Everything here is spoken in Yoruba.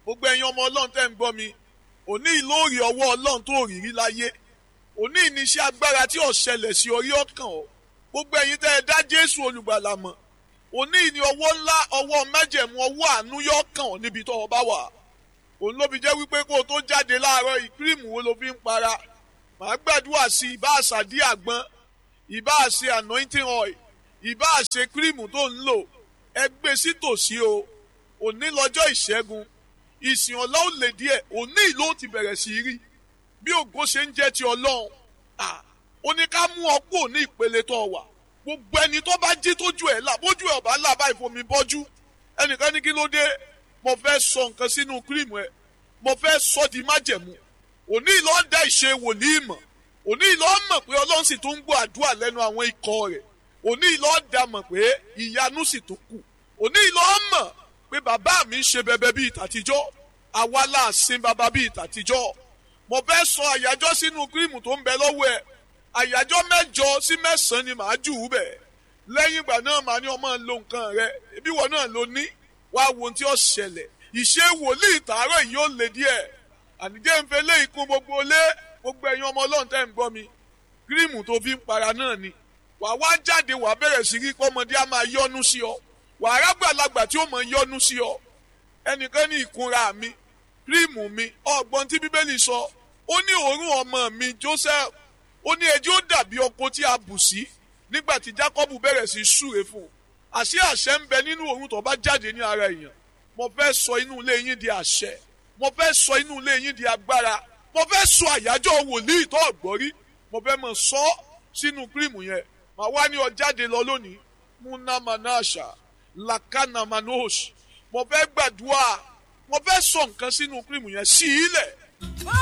gbogbo ẹ̀yin ọmọ ọlọ́run tẹ́ ń gbọ́ mi òní ìlóòrì ọwọ́ ọlọ́run tó rí rí láyé òní ìníṣẹ́ agbára tí ó ṣẹlẹ̀ sí orí ọkàn ọ gbogbo ẹ̀yin tẹ́ ẹ dá jésù olùgbàlà mọ̀ òní ìní ọwọ́ ńlá ọwọ́ májẹ̀mú ọwọ́ àánú yọ kàn ọ́ níbi tó o bá wà òun ló fi jẹ́ wípé kó o tó jáde láàárọ̀ ìkírìmù wo ló fi ń para màá gbàdúrà sí ìbá àṣàdí àgbọn ìbá àṣe anointing oil ìbá àṣe kírìmù tó ń lò ẹ gbé sí tòsí o òní lọ́jọ́ ìṣẹ́gun ìsìn ọ̀la ò lè díẹ̀ òní ìlú ti bẹ̀rẹ̀ sí rí bí ògo ṣe ń jẹ́ ti ọlọ́run ó ní ká mú ọ kúrò ní ìpele tó wà gbogbo ẹni tó bá jí tójú ẹ̀ là bójú ẹ̀ ọ̀bá là báyìí fomi bọ́jú ẹnìkan ní kí ló dé mo fẹ́ sọ nǹkan sínú kírìmù ẹ̀ mo fẹ́ sọ di májẹ̀mú òní ìlọ́ da ìṣe wòlíì mọ̀ òní ìlọ́ mọ̀ pé ọlọ́run sì tún ń gbọ́ àdúrà lẹ́nu àwọn ikọ̀ rẹ̀ òní ìlọ́ da mọ̀ pé ìyanu sì tún kù òní ìlọ́ mọ̀ pé bàbá mi ń ṣe bẹbẹ bíi tàtijọ́ àwa là sin bàbá bíi tàtijọ́ mo fẹ́ sọ àyájọ́ sínú kírìmù tó ń bẹ lọ́wọ́ ẹ̀ àyájọ́ mẹ́jọ sí mẹ́sàn-án ni màá jù ú bẹ̀ lẹ́yìn ìgbà náà màá ní ọmọ lo nǹkan rẹ ibi wọn náà ló ní wàá wo ohun tí ó ṣẹlẹ̀ ìṣe wòlíì tààrọ̀ yìí ó le díẹ̀ ànijẹ́ ń fẹ́ lé ikún gbogbo lé gbogbo ẹ̀yin ọmọ ọlọ́run tẹ́ ń gbọ́ mi kírìmù tó fi ń para náà ni wàá wá jáde wàá bẹ̀rẹ̀ sí rí pọ́mọdé á máa yọ́nú sí ọ wàá rágbàlagbà tí ó mọ̀ yọ́nú sí ọ ẹnìkan ní ìkunra mi kírìmù mi ọgbọ́n tí bíbélì sọ ó ní òórùn ọmọ mi Joseph ó ní ẹjẹ́ ó dàbí ọkọ tí a bù sí nígbà tí Jákọ́bù bẹ̀rẹ̀ sí súre fún un àṣé àṣẹ ń bẹ nínú òórùn tó bá jáde ní ara èèyàn mo fẹ́ sọ inú ilé yín di àṣẹ mo fẹ́ sọ inú ilé yín di agbára mo fẹ́ sọ àyájọ́ wòlíì tó ọ̀gbọ́rí mo fẹ́ mọ̀ sọ sínú kírìmù yẹn màá wá ní ọ jáde lọ lónìí múnámanáṣà làkànàmánóòṣì mo fẹ́ gbàdúrà mo fẹ́ sọ nǹkan sínú kírìmù yẹn sí ilẹ̀